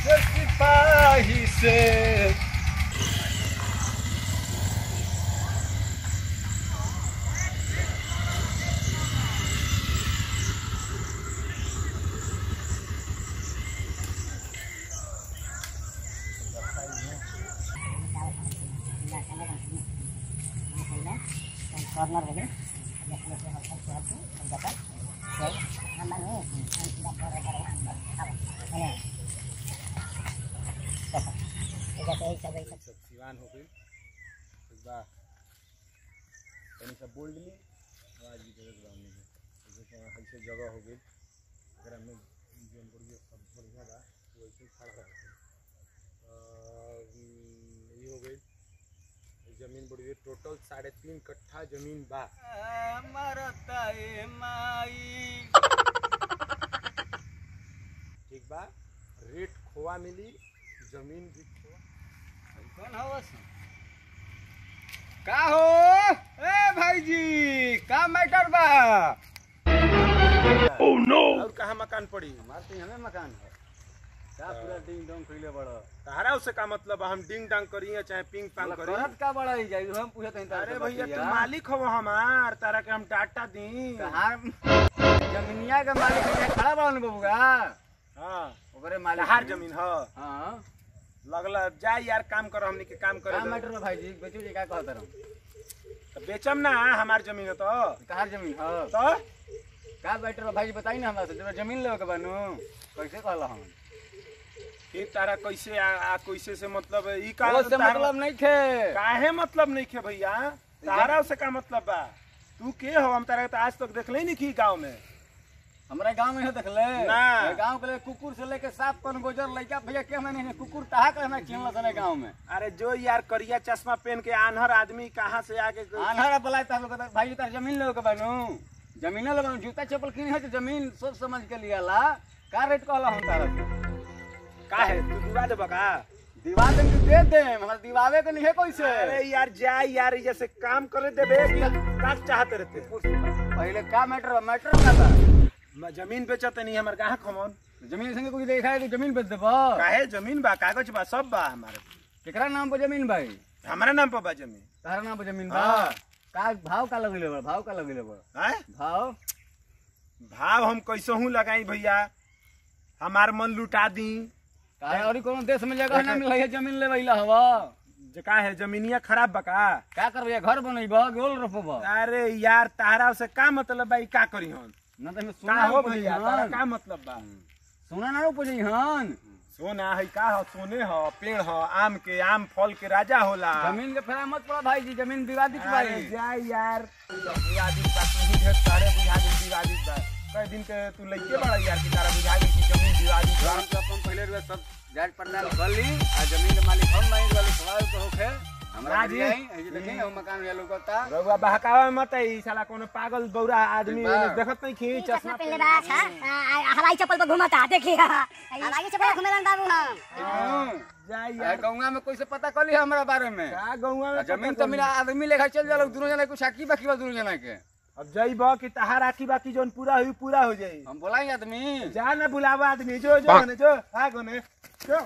से सिपाही से कॉर्नर हो गए सब सिवान हो गई एक बार तनी सब बोल दिली आवाज भी तेरे ग्राउंड में जैसे ऐसे जगह हो गई अगर हमें जोन बढ़िया सब बढ़िया बा तो वैसे ही खड़ा रहे ये हो गई जमीन बढ़ी टोटल साढ़े तीन कट्ठा जमीन बा मरता ए माई ठीक बा रेट खोआ मिली जमीन भी खोआ कौन हवस का हो ए भाईजी का मैटर बा और कहाँ मकान पड़ी मारते हमें मकान है का पूरा डिंग डोंग कइले बड़ तारा उससे का मतलब हम डिंग डांग करी या चाहे पिंग पांग करी करत का बड़ा ही जाई हम पूछत हई अरे भैया तू मालिक हो हमार तारा के हम डाटा दी कहां जमीनिया के मालिक है खड़ा बड़ा न बबुगा हाँ ओकरे मालिक तहार जमीन ह हां लगला जा यार काम कर हमनी के काम का करे मैटर बा भाईजी बेचू जी का कहत रहो तो बेचम ना हमार जमीन है तो कहार जमीन ह तो का मैटर बा भाईजी बताई ना हमरा से जरा जमीन लेवे के बानू कैसे कहला हम फिर तारा कैसे आ, आ कैसे से मतलब ई का वो से तारा- मतलब नहीं खे काहे मतलब नहीं खे भैया तारा से का मतलब बा तू के हो हम तारा के तो आज तक देखले नहीं की गांव में हमरा गांव में है देखले ना। ये गांव के ले कुकुर से लेके सात कौन गोजर लइका भैया के हमने नहीं कुकुर ताहा के हमरा चिन्हला सने गांव में अरे जो यार करिया चश्मा पहन के आन्हर आदमी कहाँ से आके आन्हरा बोला ता लोग कहता, भाई तार जमीन लेवे के बानू जमीन लेवे बानू जूता चप्पल किने है तो जमीन सोच समझ के लियाला का रेट कहला हम तारा से का है तू दिवा दे बका दीवार दे के दे दे हमरा दीवावे के नहीं है कैसे अरे यार जा यार ये जैसे काम करे देबे कि का चाहते रहते पहले का मैटर बा मैटर का बा म- जमीन बेचते नहीं हमारे कहाँ खमौन जमीन संगे कोई देखा है तो जमीन बेच देबा काहे जमीन बा कागज बा सब बा हमारे केकरा नाम पर जमीन भाई हमारा नाम पर बा जमीन तारा नाम पर जमीन बा हाँ। का भाव का लगले बा भाव का लगले बा हैं? भाव भाव हम कैसे हूँ लगाई भैया हमार मन लुटा दी काहे और कोनो देश में जगह ना मिल है जमीन ले वैला हवा जे का है जमीनिया खराब बा का का करबे घर बनैबा गोल रोपबा अरे यार तारा से का मतलब बा ई का करी हन ना तो हमें का सोना हो हो भैया तारा का मतलब बा सोना ना उपजई हन सोना है का हो सोने हो पेड़ हो आम के आम फल के राजा होला जमीन के फेरा मत पड़ा भाई जी जमीन विवादित बा अरे जा यार विवादित बा तू ही ढेर सारे बुझा दिन विवादित बा कई दिन के तू लइके बड़ा यार कि तारा बुझा दी कि जमीन विवादित बा हम तो अपन पहले रुपए सब जांच पड़ताल कर ली आ जमीन के मालिक हम नहीं वाले सवाल तो होखे हमरा हाँ जी जी। आई ये देखिए हम मकान ये लोगता रउआ बहकावा मत ई साला कोनो पागल बौरा आदमी बा। देखत नहीं खी चश्मा चश्मा पहले बा अच्छा आ, आ, हवाई चप्पल पर घुमाता देखिए हवाई चप्पल पर घुमेलन बाबू हम जा आ यार गौवा में कैसे पता कर ली हमरा बारे में का गौवा आ में जमीन पता तो मेरा आदमी लेखा चल जाला दोनों जना कुछ आकी बाकी बा दोनों जना के अब जइब कि तहार आखी बाकी जोन पूरा हुई पूरा हो जाई हम बोलाई आदमी जा ना बुलावा आदमी जो जो ने जो आ गोने जो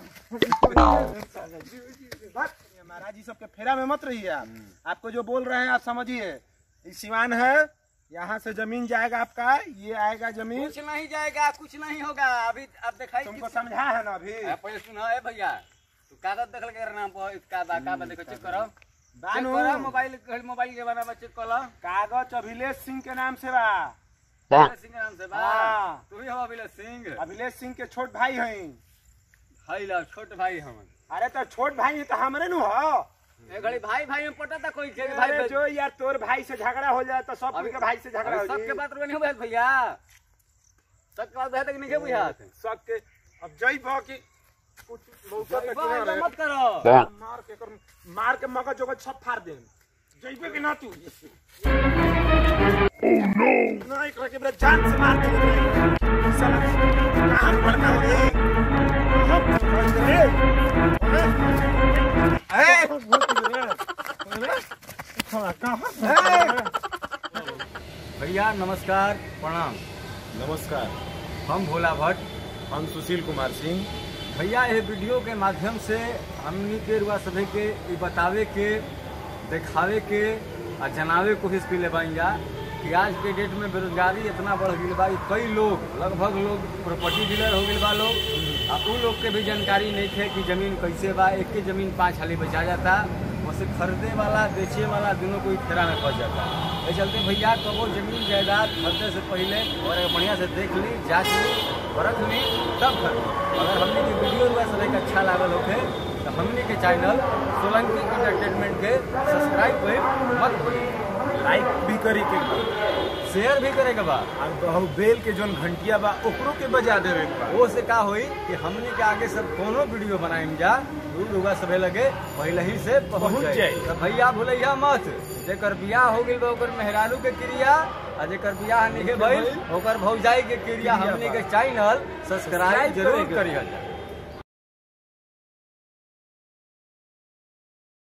बस, ये महाराज जी सबके फेरा में मत रहिए आप आपको जो बोल रहे हैं आप समझिए ये सिवान है यहाँ से जमीन जाएगा आपका ये आएगा जमीन कुछ नहीं जाएगा कुछ नहीं होगा अभी अब दिखाई तुमको समझा है ना अभी आ, पहले सुनो ए भैया तू कागज देखल के नाम पर इसका बा का बा देखो चेक करो चेक बानू करो मोबाइल मोबाइल के बारे में चेक करो कागज अभिलेष सिंह के नाम से बा अभिलेष सिंह के नाम से बा हाँ। तू ही हो अभिलेष सिंह अभिलेष सिंह के छोट भाई हैं हई ला छोट भाई हम अरे तो छोट भाई है तो हमरे नु हो ए घड़ी भाई भाई में पटा था कोई के भाई अरे जो यार तोर भाई से झगड़ा हो जाए तो सब अभी- के भाई से झगड़ा हो सबके जाए बात नहीं हो भैया सबके बात है तक नहीं के बुझात सबके अब जई भो कि कुछ मौका पे भाई, किनारे मत करो मार के कर मार के मगज जोगज सब फाड़ दे जइबे कि ना तू नहीं करे के बड़ा जान से मार के साला कहां पड़ता है हम पड़ रे ए भैया नमस्कार प्रणाम नमस्कार हम भोला भट्ट हम सुशील कुमार सिंह भैया ये वीडियो के माध्यम से हमनी के रुआ सभी के ई बतावे के दिखावे के आ जनावे के कोशिश कैले बानी जा कि आज के डेट में बेरोजगारी इतना बढ़ गई बा कि कई लोग लगभग लोग प्रॉपर्टी डीलर हो गए बा लोग आ उ लोग के भी जानकारी नहीं थे कि जमीन कैसे बा एक के जमीन पाँच हाली बेचा जाता वैसे खरीदे वाला बेचे वाला दोनों को एक फेरा में फंस जाता ये चलते भैया कबो जमीन जायदाद खरीदे से पहले और एक बढ़िया से देख ली जांच ली परख ली तब खरीदी अगर हमने की वीडियो हुआ सब अच्छा लागल होखे तो हमने के चैनल सोलंकी इंटरटेनमेंट के सब्सक्राइब करी मत करी लाइक भी करी के बा। शेयर भी करे के बा और बहु बेल के जोन घंटिया बा ओकरो के बजा देवे के बा वो से का होई कि हमने के आगे सब कोनो वीडियो बनाएम जा उ लोगा सबे लगे पहले ही से पहुंच पहुंच जाए जाई। तो भैया भूलैया मत जेकर बियाह हो गेल बा ओकर मेहरारू के क्रिया आ जेकर बियाह नहीं भइल ओकर भौजाई के क्रिया हमने के चैनल सब्सक्राइब जरूर करिए